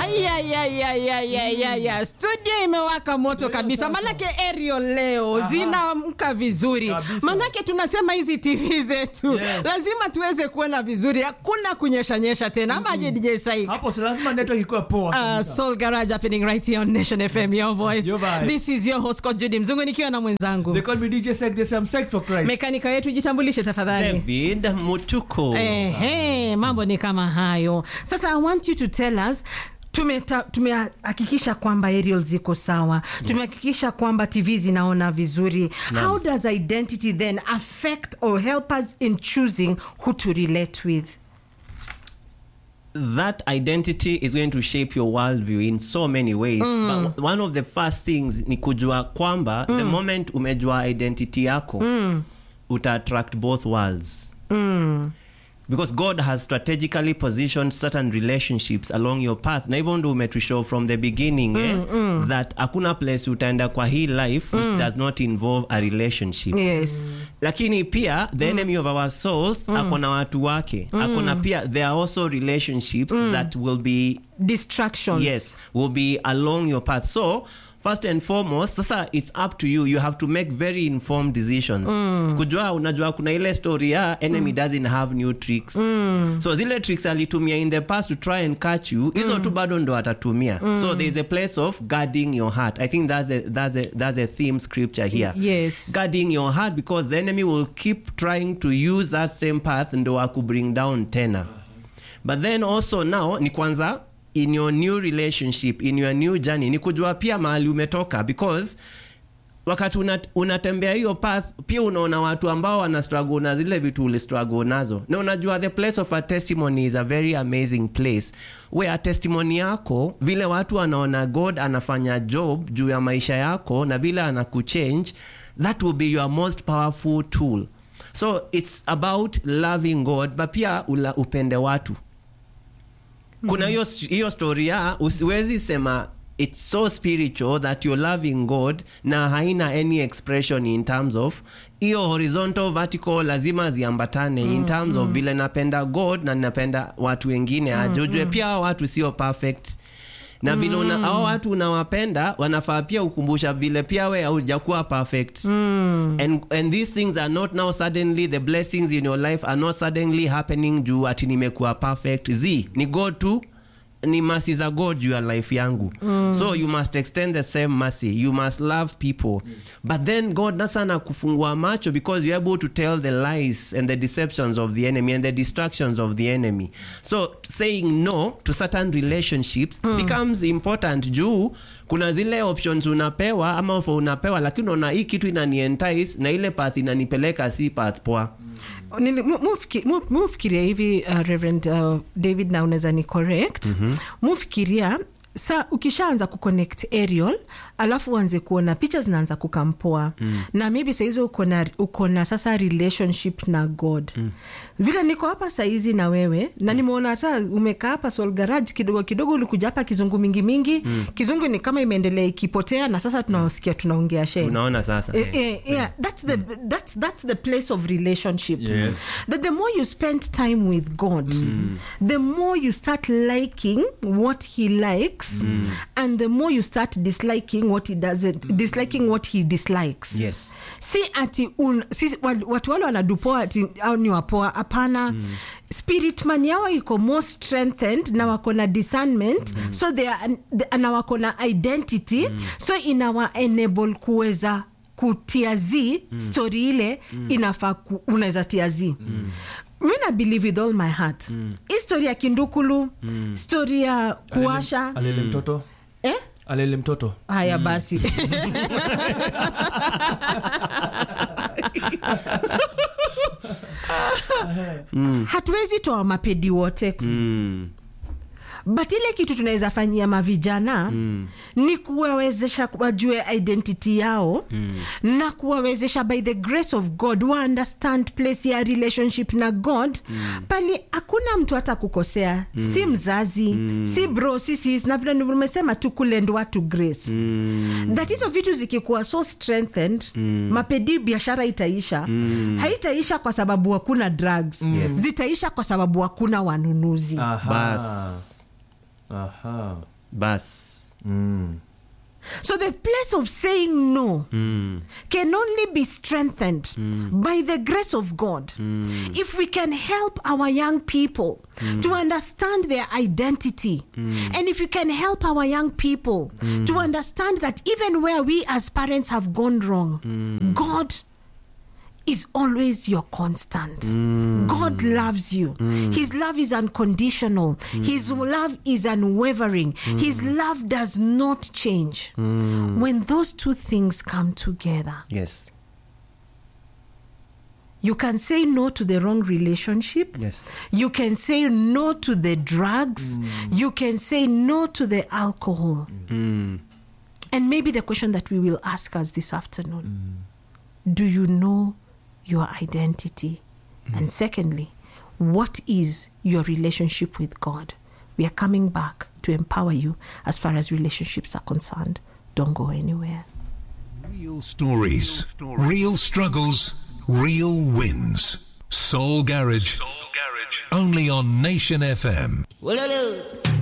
Ayayayayayaya, studio imewaka moto kabisa, manake Ariel leo zinaamka vizuri, Kabisa. manake tunasema hizi TV zetu Yes. lazima tuweze kuona vizuri, hakuna kunyeshanyesha tena, ama aje DJ Saik? hapo si lazima network ikuwe poa Uh, kabisa. Soul Garage happening right here on Nation FM, your voice. Your vibe. This is your host Coach Judy Mzungu nikiwa na mwenzangu They call me DJ Sek, they say I'm psyched for Christ. mekanika wetu, jitambulishe tafadhali. David Mutuko. Ehe, mambo ni kama hayo. Sasa I want you to tell us tumeta- tumehakikisha kwamba aerial ziko sawa tumehakikisha kwamba tv zinaona vizuri how does identity then affect or help us in choosing who to relate with that identity is going to shape your worldview in so many ways but one of the first things ni kujua kwamba the moment umejua identity yako uta attract both worlds because god has strategically positioned certain relationships along your path na hivyo ndo umetushow from the beginning eh, that hakuna place utaenda kwa hii life which does not involve a relationship yes lakini pia the enemy of our souls akona watu wake akona pia there are also relationships that will be distractions yes will be along your path so first and foremost sasa it's up to you you have to make very informed decisions kujua unajua kuna ile story ya enemy doesn't have new tricks so zile tricks alitumia in the past to try and catch you hizo tu bado ndo atatumia so there is a place of guarding your heart i think that's a, that's a, that's a theme scripture here yes guarding your heart because the enemy will keep trying to use that same path ndo akubring down tena but then also now ni kwanza in your new relationship in your new journey ni kujua pia mahali umetoka because wakati una, unatembea hiyo path pia unaona watu ambao wana struggle na zile vitu uli struggle nazo na unajua the place of a testimony is a very amazing place where testimony yako vile watu wanaona god anafanya job juu ya maisha yako na vile anakuchange that will be your most powerful tool so it's about loving god but pia ula, upende watu kuna hiyo hiyo story ya usiwezi sema it's so spiritual that you're loving god na haina any expression in terms of hiyo horizontal vertical lazima ziambatane in terms of vile napenda god na napenda watu wengine aje ujue pia hao watu sio perfect na vile una, hao watu unawapenda wanafaa pia ukumbusha vile pia we haujakuwa perfect and, and these things are not now suddenly the blessings in your life are not suddenly happening juu ati nimekuwa perfect z ni god tu ni mercy za god juu ya life yangu so you must extend the same mercy you must love people but then god nasana kufungua macho because you're able to tell the lies and the deceptions of the enemy and the distractions of the enemy so saying no to certain relationships becomes important juu kuna zile options unapewa ama offer unapewa lakini unaona hii kitu inanientice na ile path inanipeleka si path poa Nini- mu- mufiki- mu- mufikiria hivi uh, reverend uh, david na unaweza ni correct mufikiria sa ukishaanza kuconnect aerial alafu uanze kuona picha zinaanza kukampoa mm. na maybe sahizi uko na uko na sasa relationship na god mm. vile niko hapa saizi na wewe na nimeona hata umekaa hapa Soul Garage kidogo kidogo ulikuja hapa kizungu mingi mingi mm. kizungu ni kama imeendelea ikipotea na sasa tunasikia tunaongea sheng unaona sasa Eh, eh, yeah, that's the that's that's the place of relationship. Yes. That the more you spend time with God, the more you start liking what He likes, and the more you start disliking what He doesn't, disliking what He dislikes. yes si ati un, si, wal- watu wale wanadupoa ati au ni wapoa hapana mm. spirit man yao iko more strengthened na wako na discernment mm. so they are, they- na wako na identity mm. so inawa enable kuweza kutia z mm. story ile mm. inafaa ku- unaweza tia z mm mi na believe with all my heart mm. hii story ya kindukulu mm. story ya kuasha alele mtoto eh? alele mtoto haya basi hatuwezi toa mapedi wote mm. but ile kitu tunaweza fanyia mavijana mm. ni kuwawezesha wajue identity yao mm. na kuwawezesha by the grace of god wa understand place ya relationship na god mm. pali hakuna mtu hata kukosea mm. si mzazi mm. si bro si sis na vile nimesema tu kulend watu grace mm. that hizo vitu zikikuwa so strengthened mm. mapedi biashara itaisha mm. haitaisha kwa sababu hakuna drugs yes. zitaisha kwa sababu hakuna wanunuzi Aha. Bas. Aha. bas So the place of saying no can only be strengthened by the grace of God. If we can help our young people to understand their identity, and if you can help our young people to understand that even where we as parents have gone wrong, God is always your constant. God loves you. His love is unconditional. His love is unwavering. His love does not change. When those two things come together, yes you can say no to the wrong relationship. yes You can say no to the drugs. You can say no to the alcohol. And maybe the question that we will ask us this afternoon do you know your identity? And secondly, what is your relationship with God? We are coming back to empower you as far as relationships are concerned. Don't go anywhere. Real stories, real struggles, real wins. Soul Garage. Only on Nation FM. Woolaloo.